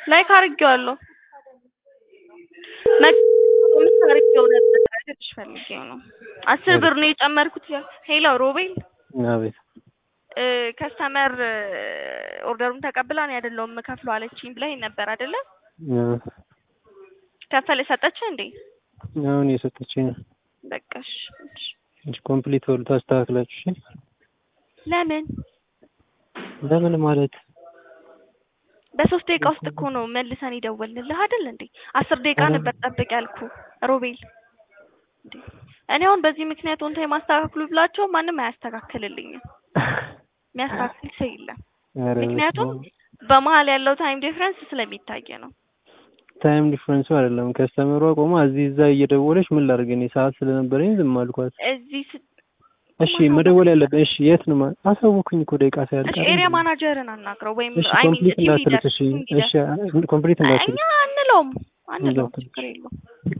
ላይክ አድርጌዋለሁ። መ- አድርጌው ነበር ልልሽ ፈልጌው ነው። አስር ብር ነው የጨመርኩት። ሄሎ ሮቤል አቤት ከስተመር ኦርደሩን ተቀብላ ነው አይደለሁም የምከፍለው አለችኝ ብለኸኝ ነበር አይደለ? ከፈለ ሰጠች እንዴ? አሁን የሰጠችኝ ነው። በቃ እሺ፣ እሺ። ኮምፕሊት ወል ታስተካክላችሁ። እሺ ለምን ለምን ማለት በሶስት ደቂቃ ውስጥ እኮ ነው መልሰን የደወልንልህ አይደል እንዴ? አስር ደቂቃ ነበር ጠብቅ ያልኩ ሮቤል። እንዴ እኔ አሁን በዚህ ምክንያት ኦን ታይም አስተካክሉ ብላቸው ማንም አያስተካክልልኝም። የሚያስተካክል ሰው የለም። ኧረ ምክንያቱም በስመ አብ። በመሀል ያለው ታይም ዲፍረንስ ስለሚታይ ነው። ታይም ዲፍረንሱ አይደለም ከስተመሯ ቆማ እዚህ እዛ እየደወለች ምን ላድርግ እኔ ሰዓት ስለነበረኝ ዝም አልኳት። እዚህ ስ- እሺ መደወል ያለብህ እሺ የት ነው ማ- አሳወኩኝ እኮ ደቂቃ ሳያልቅ እሺ ኤሪያ ማናጀርን አናግረው ወይም እሺ አይ ሚን ኮምፕሊት ቲም ሊደር እንዳትሉት እሺ ቲም ሊደር እሺ ኮምፕሊት እንዳትሉት እኛ አንለውም አንለውም እንዳትሉት ችግር የለውም